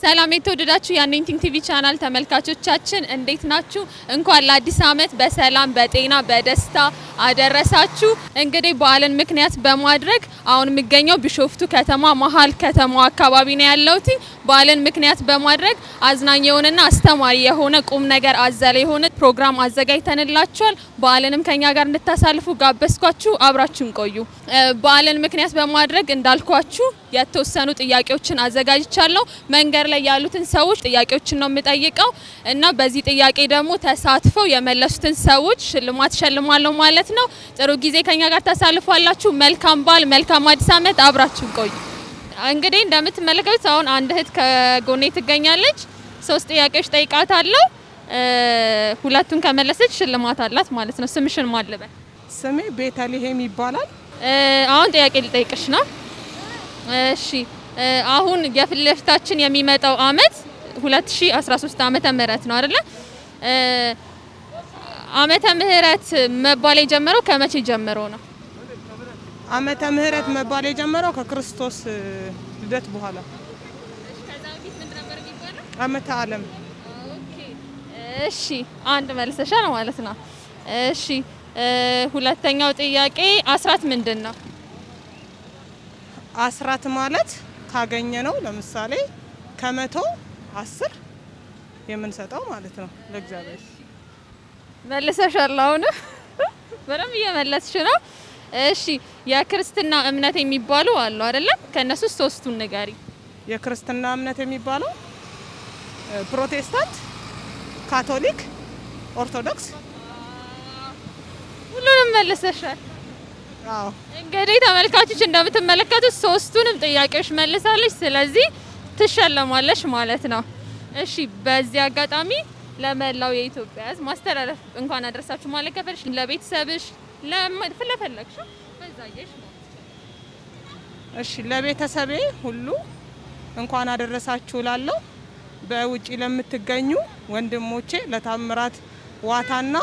ሰላም የተወደዳችሁ የአኔንቲንግ ቲቪ ቻናል ተመልካቾቻችን እንዴት ናችሁ? እንኳን ለአዲስ ዓመት በሰላም በጤና በደስታ አደረሳችሁ። እንግዲህ በዓልን ምክንያት በማድረግ አሁን የሚገኘው ቢሾፍቱ ከተማ መሀል ከተማው አካባቢ ነው ያለሁት። በዓልን ምክንያት በማድረግ አዝናኝ የሆነና አስተማሪ የሆነ ቁም ነገር አዘለ የሆነ ፕሮግራም አዘጋጅተንላችኋል። በዓልንም ከኛ ጋር እንድታሳልፉ ጋበዝኳችሁ። አብራችሁን ቆዩ። በዓልን ምክንያት በማድረግ እንዳልኳችሁ የተወሰኑ ጥያቄዎችን አዘጋጅቻለሁ። መንገድ ላይ ያሉትን ሰዎች ጥያቄዎችን ነው የምጠይቀው እና በዚህ ጥያቄ ደግሞ ተሳትፈው የመለሱትን ሰዎች ሽልማት ሸልማለሁ ማለት ነው። ጥሩ ጊዜ ከኛ ጋር ታሳልፏላችሁ። መልካም በዓል፣ መልካም አዲስ ዓመት። አብራችሁን ቆዩ። እንግዲህ እንደምትመለከቱት አሁን አንድ እህት ከጎኔ ትገኛለች። ሶስት ጥያቄዎች ጠይቃታለሁ። ሁለቱን ከመለሰች ሽልማት አላት ማለት ነው። ስምሽን ማልበል? ስሜ ቤተልሔም ይባላል። አሁን ጥያቄ ልጠይቅሽ ነው። እሺ አሁን የፊት ለፊታችን የሚመጣው አመት 2013 ዓመተ ምህረት ነው አይደለ? ዓመተ ምህረት መባል የጀመረው ከመቼ ጀምሮ ነው? ዓመተ ምህረት መባል የጀመረው ከክርስቶስ ልደት በኋላ ዓመተ ዓለም። እሺ አንድ መልሰሻል ማለት ነው። እሺ ሁለተኛው ጥያቄ አስራት ምንድን ነው? አስራት ማለት ካገኘ ነው። ለምሳሌ ከመቶ አስር የምንሰጠው ማለት ነው ለእግዚአብሔር። መልሰሻል። አሁን በደንብ እየመለስሽ ነው። እሺ የክርስትና እምነት የሚባሉ አሉ አይደለም? ከነሱ ሶስቱን ንገሪ። የክርስትና እምነት የሚባለው ፕሮቴስታንት፣ ካቶሊክ፣ ኦርቶዶክስ። ሁሉንም መልሰሻል። አዎ እንግዲህ ተመልካቾች እንደምትመለከቱት ሶስቱንም ጥያቄዎች መልሳለች። ስለዚህ ትሸለማለች ማለት ነው። እሺ በዚህ አጋጣሚ ለመላው የኢትዮጵያ ሕዝብ ማስተላለፍ እንኳን አደረሳችሁ ማለት ከፈለሽ ለቤተሰብሽ ለፈለግሽ በዛየሽ እሺ ለቤተሰቤ ሁሉ እንኳን አደረሳችሁ ላለሁ በውጪ ለምትገኙ ወንድሞቼ ለታምራት ዋታና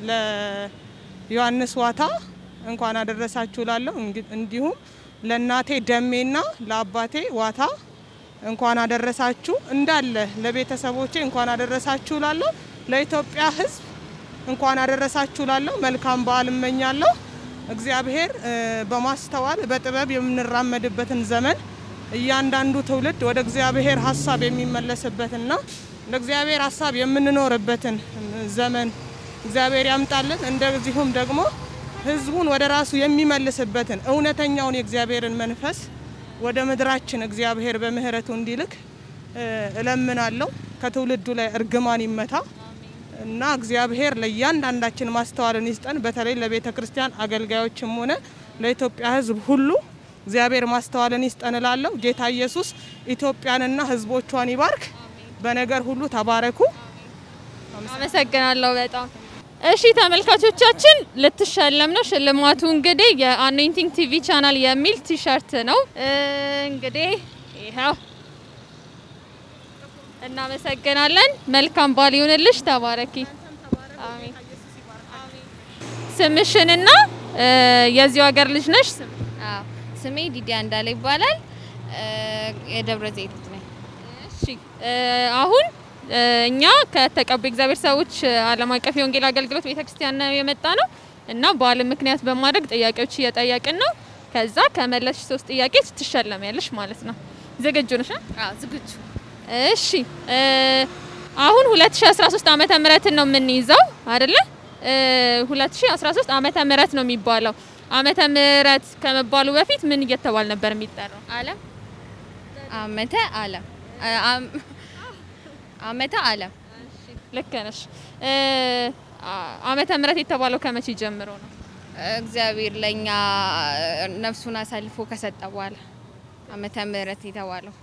ለዮሐንስ ዋታ እንኳን አደረሳችሁ ላለሁ እንዲሁም ለእናቴ ደሜና ለአባቴ ዋታ እንኳን አደረሳችሁ እንዳለ ለቤተሰቦቼ እንኳን አደረሳችሁ ላለሁ ለኢትዮጵያ ሕዝብ እንኳን አደረሳችሁ ላለሁ መልካም በዓል እመኛለሁ። እግዚአብሔር በማስተዋል በጥበብ የምንራመድበትን ዘመን እያንዳንዱ ትውልድ ወደ እግዚአብሔር ሀሳብ የሚመለስበትና ለእግዚአብሔር ሀሳብ የምንኖርበትን ዘመን እግዚአብሔር ያምጣልን። እንደዚሁም ደግሞ ህዝቡን ወደ ራሱ የሚመልስበትን እውነተኛውን የእግዚአብሔርን መንፈስ ወደ ምድራችን እግዚአብሔር በምህረቱ እንዲልክ እለምናለሁ። ከትውልዱ ላይ እርግማን ይመታ እና እግዚአብሔር ለእያንዳንዳችን ማስተዋልን ይስጠን። በተለይ ለቤተ ክርስቲያን አገልጋዮችም ሆነ ለኢትዮጵያ ህዝብ ሁሉ እግዚአብሔር ማስተዋልን ይስጠን እላለሁ። ጌታ ኢየሱስ ኢትዮጵያንና ህዝቦቿን ይባርክ። በነገር ሁሉ ተባረኩ። አመሰግናለሁ በጣም። እሺ ተመልካቾቻችን ልትሸለም ነው። ሽልማቱ እንግዲህ የአኖይንቲንግ ቲቪ ቻናል የሚል ቲሸርት ነው። እንግዲህ ይኸው እናመሰግናለን። መልካም በዓል ይሁንልሽ። ተባረኪ። አሜን። ስምሽንና የዚሁ ሀገር ልጅ ነሽ? አዎ ስሜ ዲዲያ እንዳለ ይባላል። የደብረ ዘይት ልጅ ነኝ። እሺ አሁን እኛ ከተቀቡ እግዚአብሔር ሰዎች ዓለም አቀፍ የወንጌል አገልግሎት ቤተክርስቲያን ነው የመጣ ነው እና በዓልን ምክንያት በማድረግ ጥያቄዎች እየጠየቅን ነው። ከዛ ከመለስሽ ሶስት ጥያቄ ትሸለሚያለሽ ማለት ነው። ዝግጁ ነሽ? አዎ ዝግጁ። እሺ አሁን 2013 ዓመተ ምህረትን ነው የምንይዘው አይደለ? 2013 ዓመተ ምህረት ነው የሚባለው። ዓመተ ምህረት ከመባሉ በፊት ምን እየተባል ነበር የሚጠራው? ዓለም ዓመተ ዓለም ዓመተ ዓለም ልክ ነሽ። ዓመተ ምህረት የተባለው ከመቼ ጀምሮ ነው? እግዚአብሔር ለኛ ነፍሱን አሳልፎ ከሰጠ በኋላ ዓመተ ምህረት የተባለው።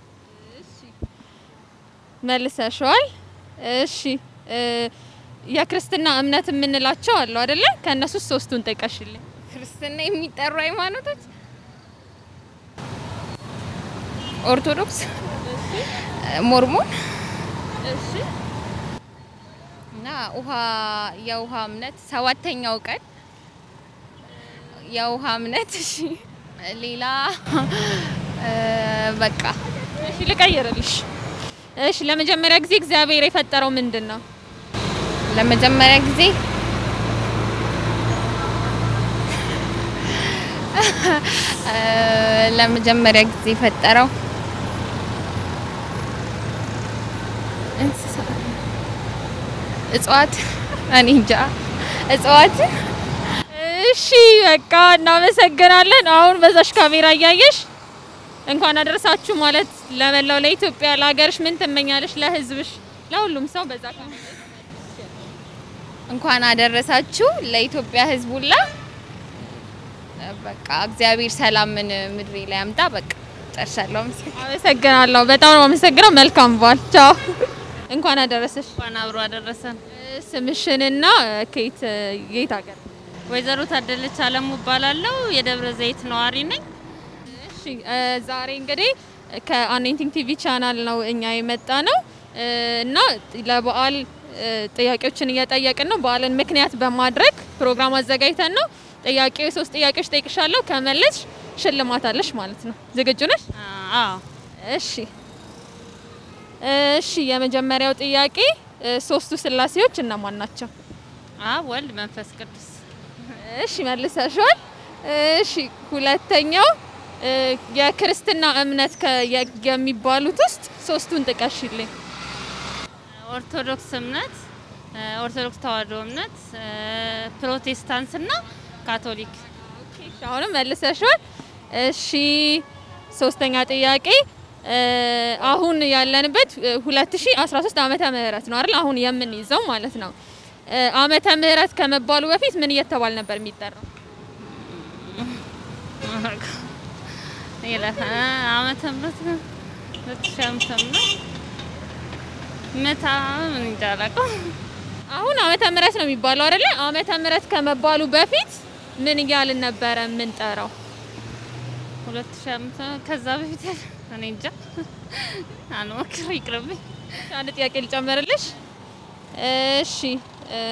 መልሰሽዋል። እሺ የክርስትና እምነት የምንላቸው አሉ አይደለ? ከእነሱ ሶስቱን ጥቀሽልኝ። ክርስትና የሚጠሩ ሃይማኖቶች ኦርቶዶክስ፣ ሞርሞን እሺ እና ውሃ የውሃ እምነት ሰባተኛው ቀን የውሃ እምነት። እሺ ሌላ በቃ እሺ ልቀይርልሽ። እሺ ለመጀመሪያ ጊዜ እግዚአብሔር የፈጠረው ምንድን ነው? ለመጀመሪያ ጊዜ እ፣ ለመጀመሪያ ጊዜ የፈጠረው እንስሳ እጽዋት እኔ እንጃ እጽዋት እሺ በቃ እናመሰግናለን። አሁን በዛሽ ካሜራ እያየሽ እንኳን አደረሳችሁ ማለት ለመላው ለኢትዮጵያ ለሀገርሽ ምን ትመኛለሽ? ለህዝብሽ፣ ለሁሉም ሰው በዛ ካሜራ እንኳን አደረሳችሁ ለኢትዮጵያ ሕዝብ ሁላ። በቃ እግዚአብሔር ሰላምን ምድሬ ላይ ያምጣ። በቃ ጨርሻለሁ። አመሰግናለሁ። አመሰግናለሁ። በጣም ነው አመሰግነው። መልካም በዓል። ቻው። እንኳን አደረሰሽ። እንኳን አብሮ አደረሰን። ስምሽንና ከየት የት ሀገር? ወይዘሮ ታደለች አለሙ እባላለሁ። የደብረ ዘይት ነዋሪ ነኝ። እሺ እ፣ ዛሬ እንግዲህ ከአኔንቲንግ ቲቪ ቻናል ነው እኛ የመጣ ነው እ፣ እና ለበዓል እ፣ ጥያቄዎችን እየጠየቅን ነው። በዓልን ምክንያት በማድረግ ፕሮግራም አዘጋጅተን ነው። ጥያቄ ሶስት ጥያቄዎች ጠይቅሻለሁ። ከመለስሽ ሽልማት አለሽ ማለት ነው። ዝግጁ ነሽ? አዎ እሺ እሺ። የመጀመሪያው ጥያቄ እ፣ ሶስቱ ስላሴዎች እነማን ናቸው? አብ፣ ወልድ፣ መንፈስ ቅዱስ። እሺ መልሰሻል። እሺ ሁለተኛው እ፣ የክርስትና እምነት ከ- የ- የሚባሉት ውስጥ ሶስቱን ጥቀሽልኝ። ኦርቶዶክስ እምነት፣ ኦርቶዶክስ ተዋሕዶ እምነት፣ ፕሮቴስታንት እና ካቶሊክ። እሺ አሁንም መልሰሻል። እሺ ሶስተኛ ጥያቄ እ፣ አሁን ያለንበት እ፣ 2013 ዓመተ ምህረት ነው አይደል? አሁን የምንይዘው ማለት ነው። እ፣ ዓመተ ምህረት ከመባሉ በፊት ምን እየተባል ነበር የሚጠራው? ይለፈ ዓመተ ምህረት ሁለት ሺህ ዓመተ ምህረት መታ ምን እንጃ አላውቅም። አሁን ዓመተ ምህረት ነው የሚባለው አይደለ? ዓመተ ምህረት ከመባሉ በፊት ምን እያልን ነበረ የምንጠራው? ሁለት ሺህ ዓመተ ከዛ በፊት ያለ እኔ እንጃ አልሞክር ይቅርብኝ። አንድ ጥያቄ ልጨምርልሽ። እሺ እ፣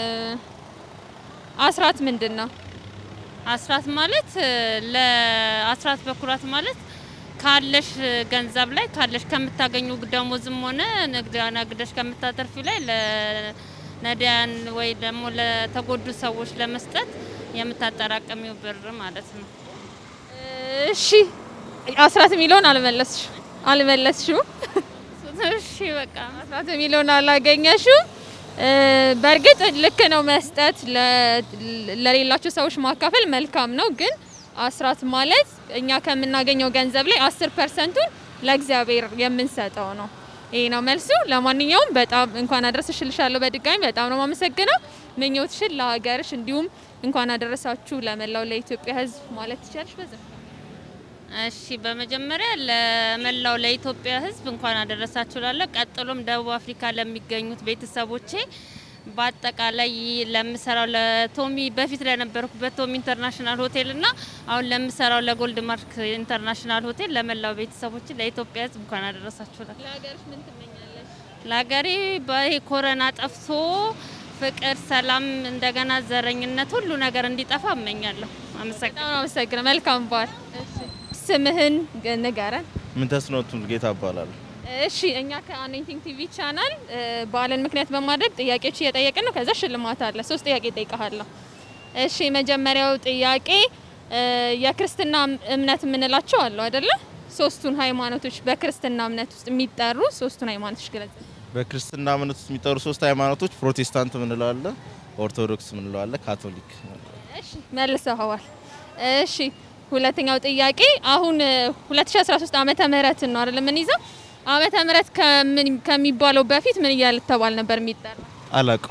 አስራት ምንድን ነው? አስራት ማለት ለአስራት በኩራት ማለት ካለሽ ገንዘብ ላይ ካለሽ ከምታገኙ ደሞዝም ሆነ ንግድ ነግደሽ ከምታተርፊው ላይ ለነዳያን ወይ ደግሞ ለተጎዱ ሰዎች ለመስጠት የምታጠራቀሚው ብር ማለት ነው። እሺ አስራት የሚለውን አልመለስሽ አልመለስሽው። እሺ በቃ አስራት የሚለውን አላገኘሽው። እ፣ በእርግጥ ልክ ነው መስጠት ለ- ለሌላቸው ሰዎች ማካፈል መልካም ነው። ግን አስራት ማለት እኛ ከምናገኘው ገንዘብ ላይ አስር ፐርሰንቱን ለእግዚአብሔር የምንሰጠው ነው። ይሄ ነው መልሱ። ለማንኛውም በጣም እንኳን አደረሰሽ እልሻለሁ። በድጋሚ በጣም ነው የማመሰግነው። ምኞትሽን ለሀገርሽ እንዲሁም እንኳን አደረሳችሁ ለመላው ለኢትዮጵያ ሕዝብ ማለት ትችላለሽ በዛ እሺ በመጀመሪያ ለመላው ለኢትዮጵያ ሕዝብ እንኳን አደረሳችሁ ላለ ቀጥሎም ደቡብ አፍሪካ ለሚገኙት ቤተሰቦቼ በአጠቃላይ ለምሰራው ለቶሚ በፊት ለነበርኩበት ቶሚ ኢንተርናሽናል ሆቴል እና አሁን ለምሰራው ለጎልድ ማርክ ኢንተርናሽናል ሆቴል ለመላው ቤተሰቦቼ ለኢትዮጵያ ሕዝብ እንኳን አደረሳችሁ ላለ ለሀገርሽ ምን ትመኛለሽ? ለሀገሬ በይሄ ኮረና ጠፍቶ ፍቅር፣ ሰላም እንደገና ዘረኝነት ሁሉ ነገር እንዲጠፋ እመኛለሁ። አመሰግናለሁ። በጣም ነው አመሰግናለሁ። መልካም በዓል። ስምህን ግ- ንገረን። ምን ተስኖት ጌታ እባላለሁ። እሺ እኛ ከአኔንቲንግ ቲቪ ቻናል እ፣ በዓልን ምክንያት በማድረግ ጥያቄዎች እየጠየቅን ነው። ከዛ ሽልማት አለ። ሶስት ጥያቄ እጠይቅሃለሁ። እሺ የመጀመሪያው ጥያቄ እ፣ የክርስትና እምነት የምንላቸው አሉ አይደለ? ሶስቱን ሃይማኖቶች በክርስትና እምነት ውስጥ የሚጠሩ ሶስቱን ሃይማኖቶች ግለጽ። በክርስትና እምነት ውስጥ የሚጠሩ ሶስት ሃይማኖቶች ፕሮቴስታንት ምንለው አለ፣ ኦርቶዶክስ ምንለው አለ፣ ካቶሊክ ምንለው አለ። እሺ መልሰኸዋል። እሺ ሁለተኛው ጥያቄ አሁን እ፣ 2013 ዓመተ ምህረትን ነው አይደል የምንይዘው? ዓመተ ምህረት ከምን ከሚባለው በፊት ምን እያለ ተባል ነበር የሚጠራ? አላቀው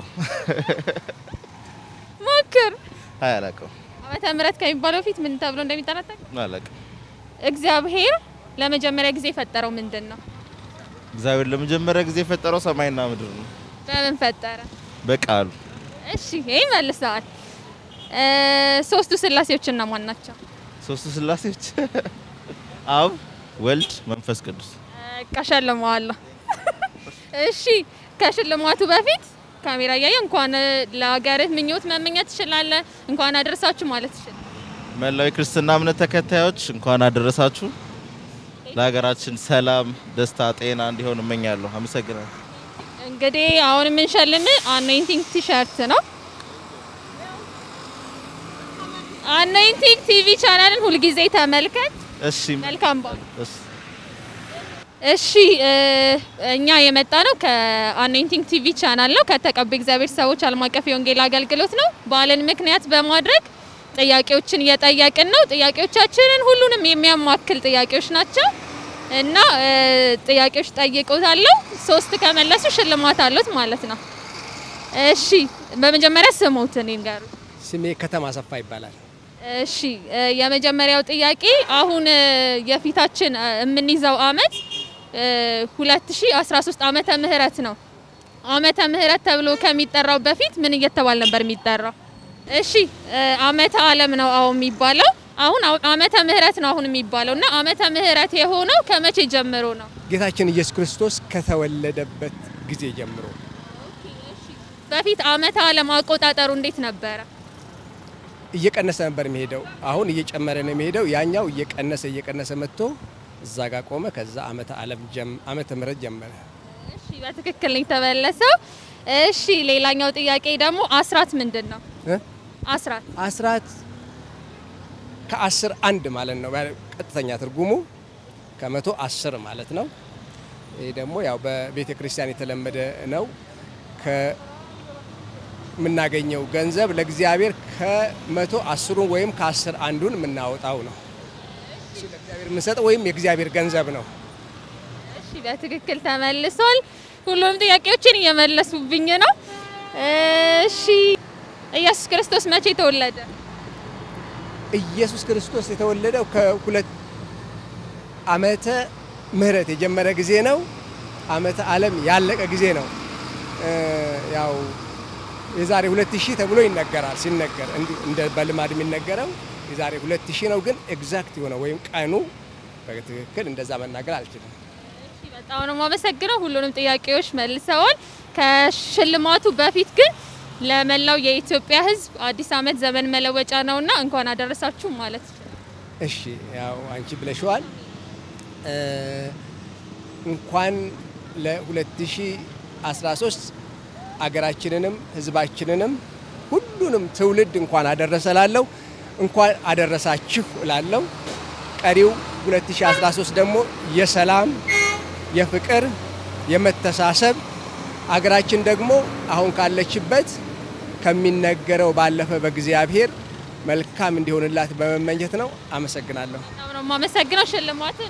ሞክር። አይ አላቀው ዓመተ ምህረት ከሚባለው በፊት ምን ተብሎ እንደሚጠራ ታውቃለህ? አላቀው። እግዚአብሔር ለመጀመሪያ ጊዜ የፈጠረው ምንድን ነው? እግዚአብሔር ለመጀመሪያ ጊዜ የፈጠረው ሰማይና ምድር ነው በምን ፈጠረ? በቃሉ። እሺ ይሄ መልሰዋል። እ፣ ሶስቱ ስላሴዎች እነማን ናቸው? ሶስቱ ስላሴዎች አብ፣ ወልድ፣ መንፈስ ቅዱስ። ቀሸልመዋለሁ። እሺ ከሽልማቱ በፊት ካሜራ እያየ እንኳን ለሀገርህ ምኞት መመኘት ትችላለህ። እንኳን አደረሳችሁ ማለት ትችላለህ። መላው የክርስትና እምነት ተከታዮች እንኳን አደረሳችሁ። ለሀገራችን ሰላም፣ ደስታ፣ ጤና እንዲሆን እመኛለሁ። አመሰግናለሁ። እንግዲህ አሁን የምንሸልም አኖይንቲንግ ቲሸርት ነው። አኖይንቲንግ ቲቪ ቻናልን ሁልጊዜ ተመልከት። እሺ መልካም በዓል። እሺ። እሺ እ እኛ የመጣ ነው ከአኖይንቲንግ ቲቪ ቻናል ነው ከተቀቡ እግዚአብሔር ሰዎች ዓለም አቀፍ የወንጌል አገልግሎት ነው። በዓልን ምክንያት በማድረግ ጥያቄዎችን እየጠየቅን ነው። ጥያቄዎቻችንን ሁሉንም የሚያማክል ጥያቄዎች ናቸው እና እ ጥያቄዎች ጠይቆታለሁ። ሶስት ከመለሱ ሽልማት አሉት ማለት ነው። እሺ በመጀመሪያ ስሙትን ይንገሩ። ስሜ ከተማ ሰፋ ይባላል። እሺ እ የመጀመሪያው ጥያቄ አሁን እ የፊታችን እ የምንይዘው አመት እ 2013 ዓመተ ምህረት ነው። ዓመተ ምህረት ተብሎ ከሚጠራው በፊት ምን እየተባል ነበር የሚጠራው? እሺ እ ዓመተ ዓለም ነው አሁን የሚባለው። አሁን አው- ዓመተ ምህረት ነው አሁን የሚባለው እና ዓመተ ምህረት የሆነው ከመቼ ጀምሮ ነው? ጌታችን ኢየሱስ ክርስቶስ ከተወለደበት ጊዜ ጀምሮ በፊት ዓመተ ዓለም አቆጣጠሩ እንዴት ነበረ? እየቀነሰ ነበር የሚሄደው። አሁን እየጨመረ ነው የሚሄደው። ያኛው እየቀነሰ እየቀነሰ መጥቶ እዛ ጋር ቆመ። ከዛ ዓመተ ዓለም ጀም- ዓመተ ምህረት ጀመረ። እሺ በትክክል ነው የተመለሰው። እሺ ሌላኛው ጥያቄ ደግሞ አስራት ምንድን ነው? እ? አስራት አስራት ከአስር አንድ ማለት ነው ቀጥተኛ ትርጉሙ ከመቶ አስር ማለት ነው። ይህ ደግሞ ያው በቤተ ክርስቲያን የተለመደ ነው። ከምናገኘው ገንዘብ ለእግዚአብሔር ከመቶ አስሩን ወይም ከአስር አንዱን የምናወጣው ነው። እሱ ለእግዚአብሔር የምንሰጠው ወይም የእግዚአብሔር ገንዘብ ነው። እሺ በትክክል ተመልሷል። ሁሉም ጥያቄዎችን እየመለሱብኝ ነው። እሺ ኢየሱስ ክርስቶስ መቼ ተወለደ? ኢየሱስ ክርስቶስ የተወለደው ከሁለት ዓመተ ምህረት የጀመረ ጊዜ ነው። ዓመተ ዓለም ያለቀ ጊዜ ነው። እ ያው የዛሬ ሁለት ሺህ ተብሎ ይነገራል። ሲነገር እንዲሁ እንደ በልማድ የሚነገረው የዛሬ ሁለት ሺህ ነው። ግን ኤግዛክት የሆነ ወይም ቀኑ በትክክል እንደዛ መናገር አልችልም። እሺ በጣም ነው የማመሰግነው። ሁሉንም ጥያቄዎች መልሰዋል። ከሽልማቱ በፊት ግን ለመላው የኢትዮጵያ ሕዝብ አዲስ ዓመት ዘመን መለወጫ ነውና እንኳን አደረሳችሁ ማለት ይችላል። እሺ ያው አንቺ ብለሽዋል። እ እንኳን ለ2013 አገራችንንም ህዝባችንንም ሁሉንም ትውልድ እንኳን አደረሰ ላለው እንኳን አደረሳችሁ ላለው ቀሪው 2013 ደግሞ የሰላም የፍቅር የመተሳሰብ አገራችን ደግሞ አሁን ካለችበት ከሚነገረው ባለፈ በእግዚአብሔር መልካም እንዲሆንላት በመመኘት ነው። አመሰግናለሁ። በጣም ነው የማመሰግነው። ሽልማትን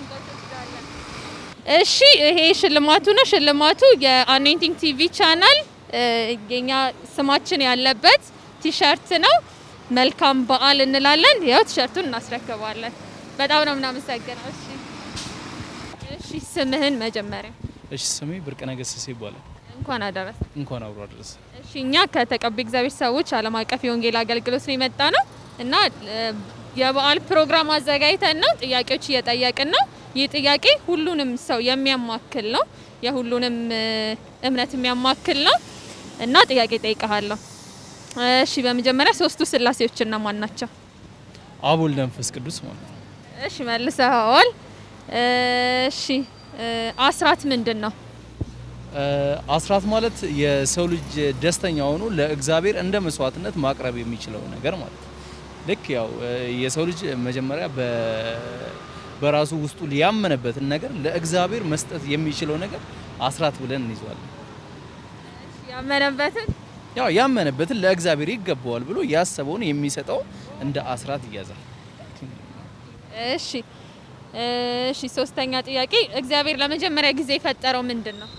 እሺ፣ ይሄ ሽልማቱ ነው። ሽልማቱ የአኖይንቲንግ ቲቪ ቻናል እ የኛ ስማችን ያለበት ቲሸርት ነው። መልካም በዓል እንላለን። ያው ቲሸርቱን እናስረክባለን። በጣም ነው የምናመሰግነው። እሺ፣ እሺ፣ ስምህን መጀመሪያ እሺ ስሜ ብርቅነህ ገሰሰ ይባላል። እንኳን አደረሰ። እንኳን አብሮ አደረሰ። እሺ እኛ ከተቀቡ እግዚአብሔር ሰዎች ዓለም አቀፍ የወንጌል አገልግሎት ነው የመጣ ነው እና እ የበዓል ፕሮግራም አዘጋጅተን ነው ጥያቄዎች እየጠየቅን ነው። ይህ ጥያቄ ሁሉንም ሰው የሚያማክል ነው፣ የሁሉንም እ እምነት የሚያማክል ነው እና ጥያቄ ጠይቀሃለሁ። እሺ በመጀመሪያ ሶስቱ ስላሴዎች እነማን ናቸው? አብ ወልድ መንፈስ ቅዱስ ማለት ነው። እሺ መልሰኸዋል። እሺ እ አስራት ምንድን ነው? እ አስራት ማለት የሰው ልጅ ደስተኛ ሆኖ ለእግዚአብሔር እንደ መስዋዕትነት ማቅረብ የሚችለው ነገር ማለት ነው። ልክ ያው እ የሰው ልጅ መጀመሪያ በ- በራሱ ውስጡ ያመነበትን ነገር ለእግዚአብሔር መስጠት የሚችለው ነገር አስራት ብለን እንይዟለን። ያመነበትን ያው ያመነበትን ለእግዚአብሔር ይገባዋል ብሎ ያሰበውን የሚሰጠው እንደ አስራት ይያዛል። እሺ እሺ ሶስተኛ ጥያቄ እግዚአብሔር ለመጀመሪያ ጊዜ የፈጠረው ምንድን ነው?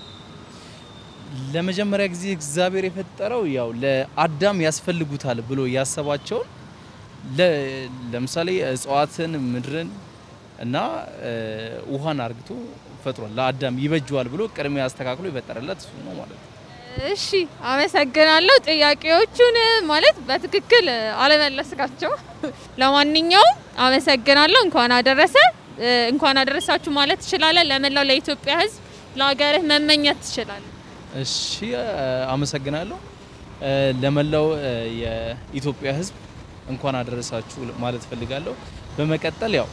ለመጀመሪያ ጊዜ እግዚአብሔር የፈጠረው ያው ለአዳም ያስፈልጉታል ብሎ ያሰባቸውን ለ- ለምሳሌ እጽዋትን፣ ምድርን እና እ ውሃን አርግቶ ፈጥሯል። ለአዳም ይበጀዋል ብሎ ቅድሚያ አስተካክሎ የፈጠረለት እሱ ነው ማለት ነው። እሺ አመሰግናለሁ። ጥያቄዎቹን ማለት በትክክል አለመለስካቸው። ለማንኛውም አመሰግናለሁ። እንኳን አደረሰ እ እንኳን አደረሳችሁ ማለት ትችላለህ። ለመላው ለኢትዮጵያ ሕዝብ ለሀገርህ መመኘት ትችላለህ። እሺ እ አመሰግናለሁ። እ ለመላው እ የኢትዮጵያ ሕዝብ እንኳን አደረሳችሁ ማለት ፈልጋለሁ። በመቀጠል ያው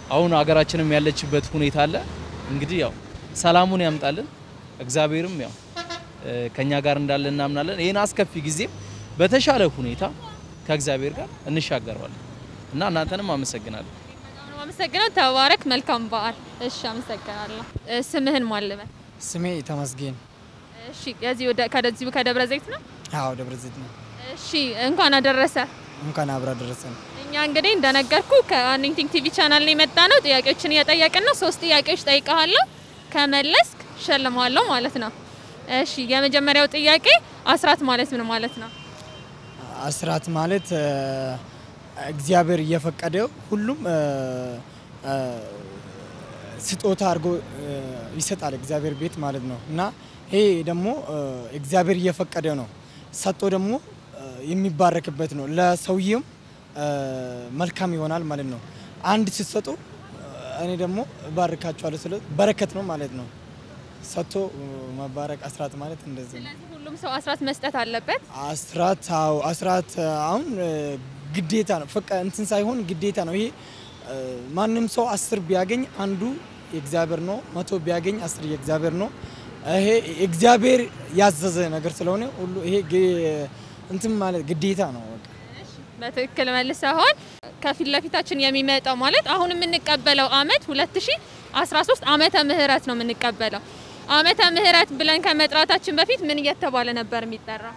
አሁን ሀገራችንም ያለችበት ሁኔታ አለ። እንግዲህ ያው ሰላሙን ያምጣልን። እግዚአብሔርም ያው እ፣ ከኛ ጋር እንዳለ እናምናለን። ይህን አስከፊ ጊዜም በተሻለ ሁኔታ ከእግዚአብሔር ጋር እንሻገረዋለን እና እናንተንም አመሰግናለሁ። በጣም ነው አመሰግነው። ተባረክ። መልካም በዓል። እሺ፣ አመሰግናለሁ። እ፣ ስምህን ማልበል? ስሜ ተመስገን። እሺ፣ የዚህ ወደ ከደዚሁ ከደብረ ዘይት ነው። አዎ ደብረ ዘይት ነው። እሺ፣ እንኳን አደረሰ። እንኳን አብራ ደረሰን። እኛ እንግዲህ እንደነገርኩ ከአኒንቲንግ ቲቪ ቻናል ነው የመጣ ነው። ጥያቄዎችን እየጠየቅን ነው። ሶስት ጥያቄዎች ጠይቀሃለሁ። ከመለስክ ሸልማለሁ ማለት ነው። እሺ የመጀመሪያው ጥያቄ አስራት ማለት ምን ማለት ነው? አስራት ማለት እ፣ እግዚአብሔር እየፈቀደው ሁሉም እ፣ እ፣ ስጦታ አድርጎ እ፣ ይሰጣል እግዚአብሔር ቤት ማለት ነው እና ይሄ ደግሞ እ፣ እግዚአብሔር እየፈቀደ ነው ሰጥቶ ደግሞ እ፣ የሚባረክበት ነው። ለሰውዬም እ፣ መልካም ይሆናል ማለት ነው። አንድ ስትሰጡ እ፣ እኔ ደግሞ እባርካቸዋለሁ ስለ በረከት ነው ማለት ነው። ሰጥቶ እ፣ መባረክ አስራት ማለት እንደዚህ ነው። ስለዚህ ሁሉም ሰው አስራት መስጠት አለበት። አስራት አዎ፣ አስራት አሁን እ፣ ግዴታ ነው። ፈቃ እንትን ሳይሆን ግዴታ ነው። ይሄ እ፣ ማንም ሰው አስር ቢያገኝ አንዱ የእግዚአብሔር ነው። መቶ ቢያገኝ አስር የእግዚአብሔር ነው። ይሄ እግዚአብሔር ያዘዘ ነገር ስለሆነ ሁሉ ይሄ ግ- እንትን ማለት ግዴታ ነው። በቃ በትክክል መልሰዋል። ከፊት ለፊታችን የሚመጣው ማለት አሁን የምንቀበለው አመት 2013 ዓመተ ምህረት ነው የምንቀበለው። ዓመተ ምህረት ብለን ከመጥራታችን በፊት ምን እየተባለ ነበር የሚጠራው?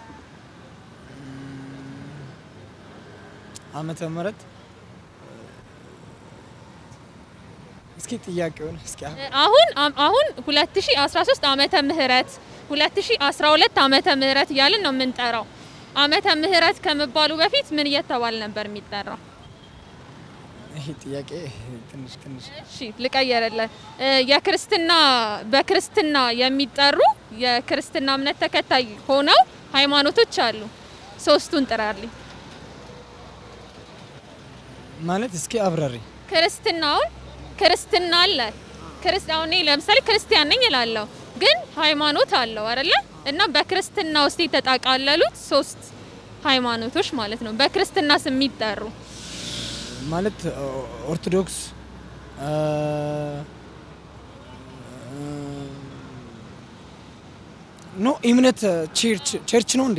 ዓመተ ምህረት እስኪ ጥያቄውን እስኪ አሁን አሁን 2013 ዓመተ ምህረት 2012 ዓመተ ምህረት እያልን ነው የምንጠራው። ዓመተ ምህረት ከመባሉ በፊት ምን እየተባለ ነበር የሚጠራው? ይሄ ጥያቄ ትንሽ ትንሽ እሺ ልቀየረለ የክርስትና በክርስትና የሚጠሩ የክርስትና እምነት ተከታይ ሆነው ሃይማኖቶች አሉ። ሶስቱን ጥራልኝ። ማለት እስኪ አብራሪ ክርስትናውን ክርስትና አለ። ክርስቲያው እኔ ለምሳሌ ክርስቲያን ነኝ እላለሁ፣ ግን ሃይማኖት አለው አይደለ? እና በክርስትና ውስጥ የተጣቃለሉት ሶስት ሃይማኖቶች ማለት ነው። በክርስትና ስም የሚጠሩ ማለት ኦርቶዶክስ ኖ እምነት ቸርች ቸርች ነው እንዴ?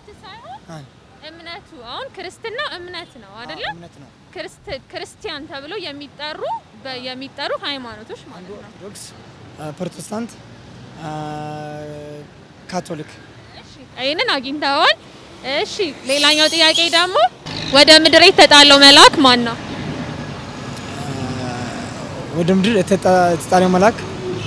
እምነቱ አሁን ክርስትና እምነት ነው አይደለ? እምነት ነው። ክርስቲያን ተብለው የሚጠሩ በ- የሚጠሩ ሃይማኖቶች ማለት ነው። ኦርቶዶክስ፣ ፕሮቴስታንት፣ ካቶሊክ ይህንን አግኝተዋል። እሺ ሌላኛው ጥያቄ ደግሞ ወደ ምድር የተጣለው መልአክ ማን ነው? ወደ ምድር የተጣ- የተጣለው መልአክ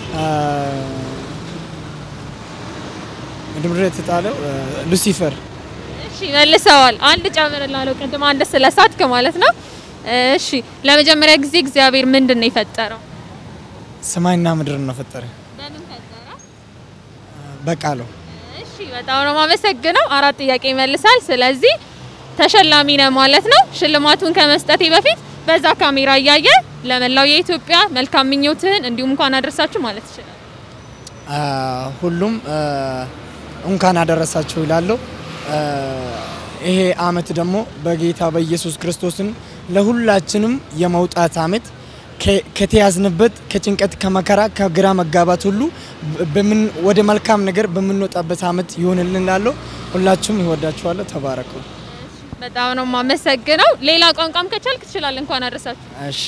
ወደ ምድር የተጣለው ሉሲፈር እሺ መልሰዋል። አንድ ጨምርላለሁ። ቅድም አንድ ስለሳትክ ማለት ነው። እሺ ለመጀመሪያ ጊዜ እግዚአብሔር ምንድን ነው የፈጠረው? ሰማይና ምድርን ነው ፈጠረ በምን ፈጠረ? በቃሉ እሺ በጣም ነው የማመሰግነው። አራት ጥያቄ ይመልሳል። ስለዚህ ተሸላሚ ነህ ማለት ነው። ሽልማቱን ከመስጠቴ በፊት በዛ ካሜራ እያየ ለመላው የኢትዮጵያ መልካም ምኞትህን እንዲሁም እንኳን አደረሳችሁ ማለት ይችላል። አ፣ ሁሉም አ፣ እንኳን አደረሳችሁ ይላለሁ። አ፣ ይሄ አመት ደግሞ በጌታ በኢየሱስ ክርስቶስን ለሁላችንም የመውጣት አመት ከ- ከተያዝንበት ከጭንቀት ከመከራ ከግራ መጋባት ሁሉ በምን ወደ መልካም ነገር በምንወጣበት አመት ይሆንልን እላለሁ። ሁላችሁም ይወዳችኋለሁ። ተባረኩ። በጣም ነው የማመሰግነው። ሌላ ቋንቋም ከቻልክ ትችላለህ። እንኳን አደረሳችሁ። እሺ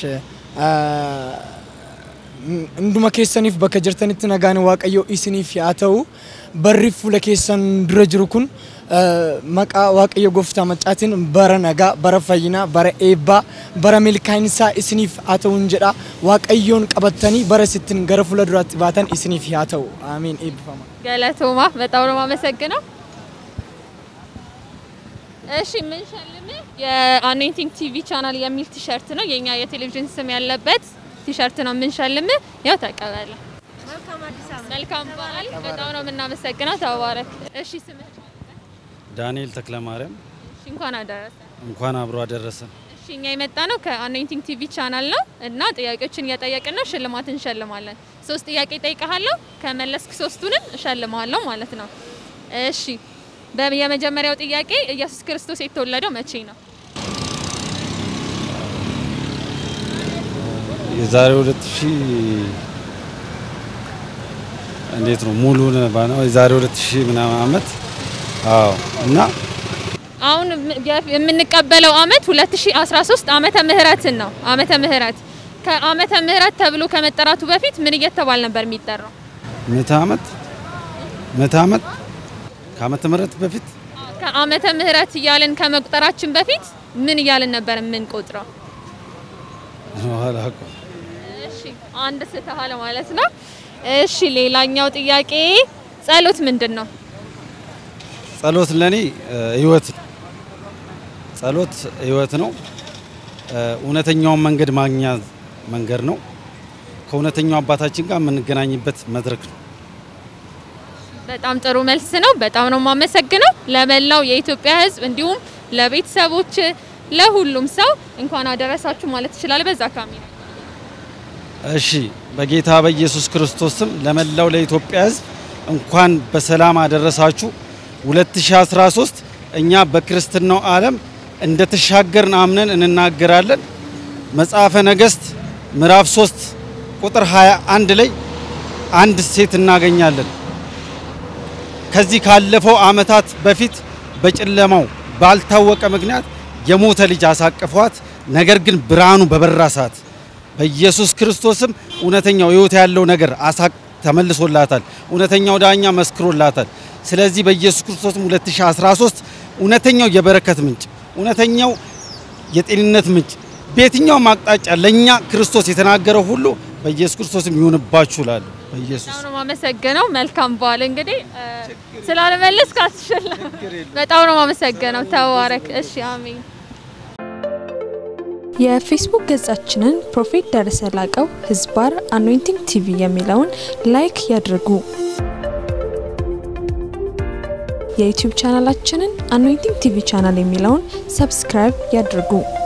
እንደuma keessaniif bakka jirtanitti nagaan waaqayyoo isiniif haa ta'u barri fuula keessan dura jiru kun maqaa waaqayyo gooftaa maccaatiin bara nagaa bara fayyinaa bara eebbaa bara milkaa'insaa isiniif haa ta'uun jedha waaqayyoon qabattanii bara sittin gara fuula duraatti baatan isiniif haa ta'u aamiin eebbifama. ገለቶማ በጣም ነው የማመሰግነው። እሺ የምንሸልምህ የአኔቲንግ ቲቪ ቻናል የሚል ቲሸርት ነው። የኛ የቴሌቪዥን ስም ያለበት ቲሸርት ነው የምንሸልምህ። ያው ተቀበለ። መልካም በዓል። በጣም ነው የምናመሰግነው። ተባረክ። እሺ ስምህ? ዳንኤል ተክለማርያም እሺ እንኳን አደረሰ። እንኳን አብሮ አደረሰን። እሺ እኛ የመጣ ነው ከአኔቲንግ ቲቪ ቻናል ነው እና ጥያቄዎችን እየጠየቅን ነው። ሽልማት እንሸልማለን። ሶስት ጥያቄ ጠይቀሃለሁ። ከመለስክ ሶስቱንም እሸልማለሁ ማለት ነው። እሺ በ- የመጀመሪያው ጥያቄ ኢየሱስ ክርስቶስ የተወለደው መቼ ነው? የዛሬ ሁለት ሺህ እንዴት ነው ሙሉን ባነው የዛሬ ሁለት ሺህ ምናምን ዓመት አዎ እና አሁን የምንቀበለው አመት 2013 ዓመተ ምህረትን ነው። ዓመተ ምህረት ከዓመተ ምህረት ተብሎ ከመጠራቱ በፊት ምን እየተባለ ነበር የሚጠራው? ምዕተ ዓመት ምዕተ ዓመት ከዓመተ ምህረት በፊት ከዓመተ ምህረት እያልን ከመቁጠራችን በፊት ምን እያልን ነበር የምንቆጥረው? አላውቅም። እሺ አንድ ስተሃል ማለት ነው። እሺ ሌላኛው ጥያቄ ጸሎት ምንድን ነው? ጸሎት ለኔ ህይወት ነው። ጸሎት ህይወት ነው። እውነተኛውን መንገድ ማግኛ መንገድ ነው። ከእውነተኛው አባታችን ጋር የምንገናኝበት መድረክ ነው። በጣም ጥሩ መልስ ነው። በጣም ነው የማመሰግነው። ለመላው የኢትዮጵያ ሕዝብ እንዲሁም ለቤተሰቦች ለሁሉም ሰው እንኳን አደረሳችሁ ማለት ይችላል። በዛ ካሜራ እሺ፣ በጌታ በኢየሱስ ክርስቶስ ስም ለመላው ለኢትዮጵያ ሕዝብ እንኳን በሰላም አደረሳችሁ። 2013 እኛ በክርስትናው ዓለም እንደተሻገርን አምነን እንናገራለን። መጽሐፈ ነገሥት ምዕራፍ 3 ቁጥር 21 ላይ አንድ ሴት እናገኛለን። ከዚህ ካለፈው ዓመታት በፊት በጨለማው ባልታወቀ ምክንያት የሞተ ልጅ አሳቅፏት፣ ነገር ግን ብርሃኑ በበራ ሰዓት በኢየሱስ ክርስቶስም እውነተኛው ሕይወት ያለው ነገር አሳቅ ተመልሶላታል። እውነተኛው ዳኛ መስክሮላታል። ስለዚህ በኢየሱስ ክርስቶስም 2013 እውነተኛው የበረከት ምንጭ፣ እውነተኛው የጤንነት ምንጭ በየትኛውም አቅጣጫ ለእኛ ክርስቶስ የተናገረው ሁሉ በኢየሱስ ክርስቶስም ይሁንባችሁ እላለሁ። በኢየሱስ በጣም ነው የማመሰግነው። መልካም በዓል። እንግዲህ ስላለመለስክ አትሸለም። በጣም ነው የማመሰግነው። ተባረክ። እሺ፣ አሜን። የፌስቡክ ገጻችንን ፕሮፌት ደረሰ ላቀው ህዝባር አኖይንቲንግ ቲቪ የሚለውን ላይክ ያድርጉ። የዩቲዩብ ቻናላችንን አኖይንቲንግ ቲቪ ቻናል የሚለውን ሰብስክራይብ ያድርጉ።